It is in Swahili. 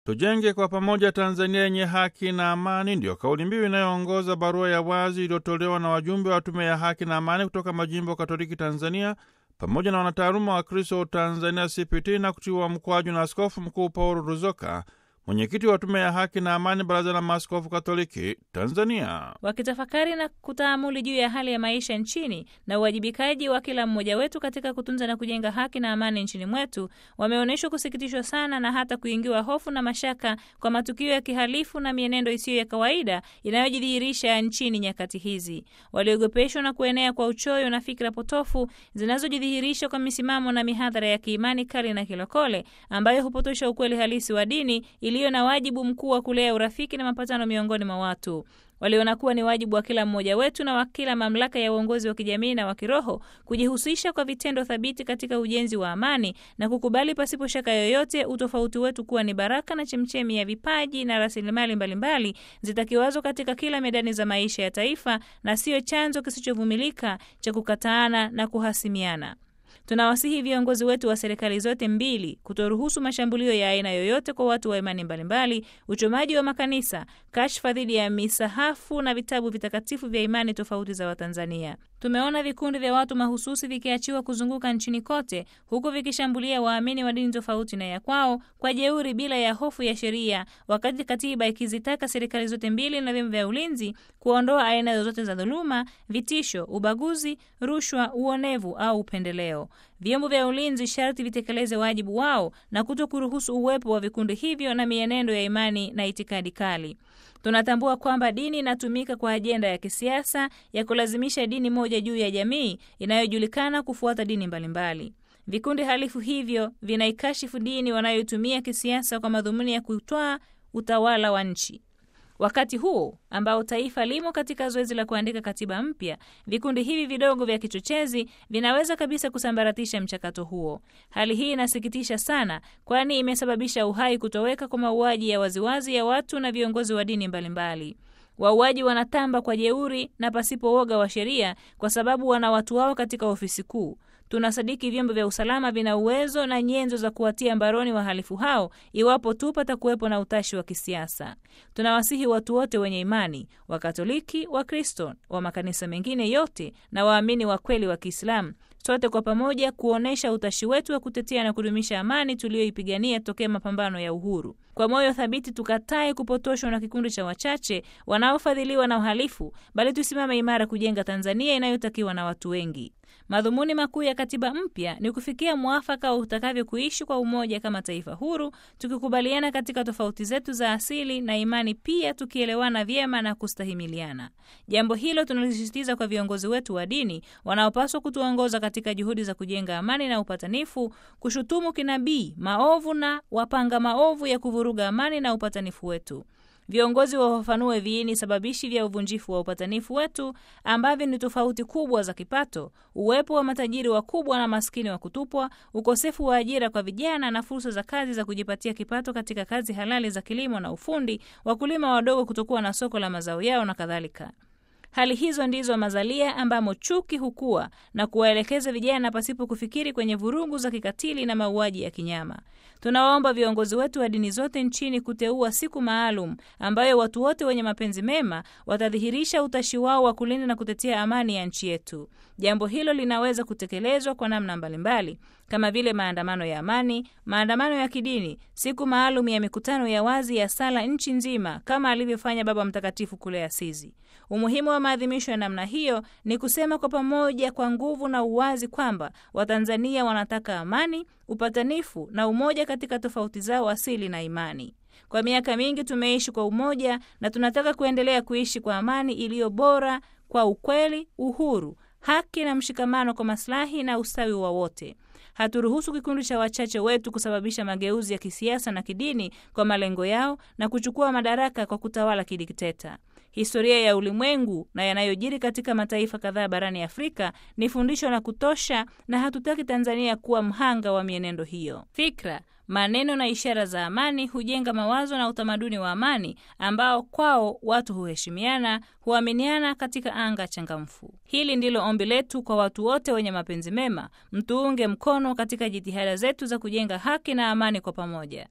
Tujenge kwa pamoja Tanzania yenye haki na amani, ndiyo kauli mbiu inayoongoza barua ya wazi iliyotolewa na wajumbe wa Tume ya Haki na Amani kutoka majimbo Katoliki Tanzania pamoja na wanataaluma wa Kristo wa Tanzania CPT na kutiwa mkwaju na Askofu Mkuu Paulo Ruzoka, mwenyekiti wa Tume ya Haki na Amani, Baraza la Maaskofu Katoliki Tanzania. Wakitafakari na kutaamuli juu ya hali ya maisha nchini na uwajibikaji wa kila mmoja wetu katika kutunza na kujenga haki na amani nchini mwetu, wameonyeshwa kusikitishwa sana na hata kuingiwa hofu na mashaka kwa matukio ya kihalifu na mienendo isiyo ya kawaida inayojidhihirisha nchini nyakati hizi. Waliogopeshwa na kuenea kwa uchoyo na fikra potofu zinazojidhihirisha kwa misimamo na mihadhara ya kiimani kali na kilokole ambayo hupotosha ukweli halisi wa dini iliyo na wajibu mkuu wa kulea urafiki na mapatano miongoni mwa watu. Waliona kuwa ni wajibu wa kila mmoja wetu na wa kila mamlaka ya uongozi wa kijamii na wa kiroho kujihusisha kwa vitendo thabiti katika ujenzi wa amani na kukubali pasipo shaka yoyote utofauti wetu kuwa ni baraka na chemchemi ya vipaji na rasilimali mbalimbali zitakiwazo katika kila medani za maisha ya taifa na siyo chanzo kisichovumilika cha kukataana na kuhasimiana. Tunawasihi viongozi wetu wa serikali zote mbili kutoruhusu mashambulio ya aina yoyote kwa watu wa imani mbalimbali, uchomaji wa makanisa, kashfa dhidi ya misahafu na vitabu vitakatifu vya imani tofauti za Watanzania. Tumeona vikundi vya watu mahususi vikiachiwa kuzunguka nchini kote, huku vikishambulia waamini wa dini tofauti na ya kwao kwa jeuri bila ya hofu ya sheria, wakati katiba ikizitaka serikali zote mbili na vyombo vya ulinzi kuondoa aina zozote za dhuluma, vitisho, ubaguzi, rushwa, uonevu au upendeleo. Vyombo vya ulinzi sharti vitekeleze wajibu wao na kuto kuruhusu uwepo wa vikundi hivyo na mienendo ya imani na itikadi kali. Tunatambua kwamba dini inatumika kwa ajenda ya kisiasa ya kulazimisha dini moja juu ya jamii inayojulikana kufuata dini mbalimbali. Vikundi halifu hivyo vinaikashifu dini wanayoitumia kisiasa kwa madhumuni ya kutwaa utawala wa nchi. Wakati huu ambao taifa limo katika zoezi la kuandika katiba mpya, vikundi hivi vidogo vya kichochezi vinaweza kabisa kusambaratisha mchakato huo. Hali hii inasikitisha sana, kwani imesababisha uhai kutoweka kwa mauaji ya waziwazi ya watu na viongozi wa dini mbalimbali. Wauaji wanatamba kwa jeuri na pasipo woga wa sheria, kwa sababu wana watu wao katika ofisi kuu. Tunasadiki vyombo vya usalama vina uwezo na nyenzo za kuwatia mbaroni wahalifu hao iwapo tu patakuwepo na utashi wa kisiasa. Tunawasihi watu wote wenye imani, Wakatoliki, Wakristo, wa makanisa mengine yote na waamini wa kweli wa Kiislamu, sote kwa pamoja kuonyesha utashi wetu wa kutetea na kudumisha amani tuliyoipigania tokea mapambano ya uhuru. Kwa moyo thabiti tukatae kupotoshwa na kikundi cha wachache wanaofadhiliwa na uhalifu, bali tusimame imara kujenga Tanzania inayotakiwa na watu wengi. Madhumuni makuu ya katiba mpya ni kufikia mwafaka wa utakavyo kuishi kwa umoja kama taifa huru, tukikubaliana katika tofauti zetu za asili na imani, pia tukielewana vyema na kustahimiliana. Jambo hilo tunalisisitiza kwa viongozi wetu wa dini wanaopaswa kutuongoza katika juhudi za kujenga amani na upatanifu, kushutumu kinabii maovu na wapanga maovu ya kuvuruga amani na upatanifu wetu. Viongozi wafafanue viini sababishi vya uvunjifu wa upatanifu wetu ambavyo ni tofauti kubwa za kipato, uwepo wa matajiri wakubwa na maskini wa kutupwa, ukosefu wa ajira kwa vijana na fursa za kazi za kujipatia kipato katika kazi halali za kilimo na ufundi, wakulima wadogo kutokuwa na soko la mazao yao na kadhalika. Hali hizo ndizo mazalia ambamo chuki hukua na kuwaelekeza vijana pasipo kufikiri kwenye vurugu za kikatili na mauaji ya kinyama. Tunawaomba viongozi wetu wa dini zote nchini kuteua siku maalum ambayo watu wote wenye mapenzi mema watadhihirisha utashi wao wa kulinda na kutetea amani ya nchi yetu. Jambo hilo linaweza kutekelezwa kwa namna mbalimbali kama vile maandamano ya amani, maandamano ya kidini, siku maalum ya mikutano ya wazi ya sala nchi nzima kama alivyofanya Baba Mtakatifu kule Asizi. Umuhimu wa maadhimisho ya namna hiyo ni kusema kwa pamoja kwa nguvu na uwazi kwamba Watanzania wanataka amani, upatanifu na umoja katika tofauti zao asili na imani. Kwa miaka mingi tumeishi kwa umoja na tunataka kuendelea kuishi kwa amani iliyo bora, kwa ukweli, uhuru, haki na mshikamano kwa maslahi na ustawi wa wote. Haturuhusu kikundi cha wachache wetu kusababisha mageuzi ya kisiasa na kidini kwa malengo yao na kuchukua madaraka kwa kutawala kidikteta. Historia ya ulimwengu na yanayojiri katika mataifa kadhaa barani Afrika ni fundisho la kutosha, na hatutaki Tanzania kuwa mhanga wa mienendo hiyo. Fikra, maneno na ishara za amani hujenga mawazo na utamaduni wa amani ambao kwao watu huheshimiana, huaminiana katika anga changamfu. Hili ndilo ombi letu kwa watu wote wenye mapenzi mema, mtuunge mkono katika jitihada zetu za kujenga haki na amani kwa pamoja.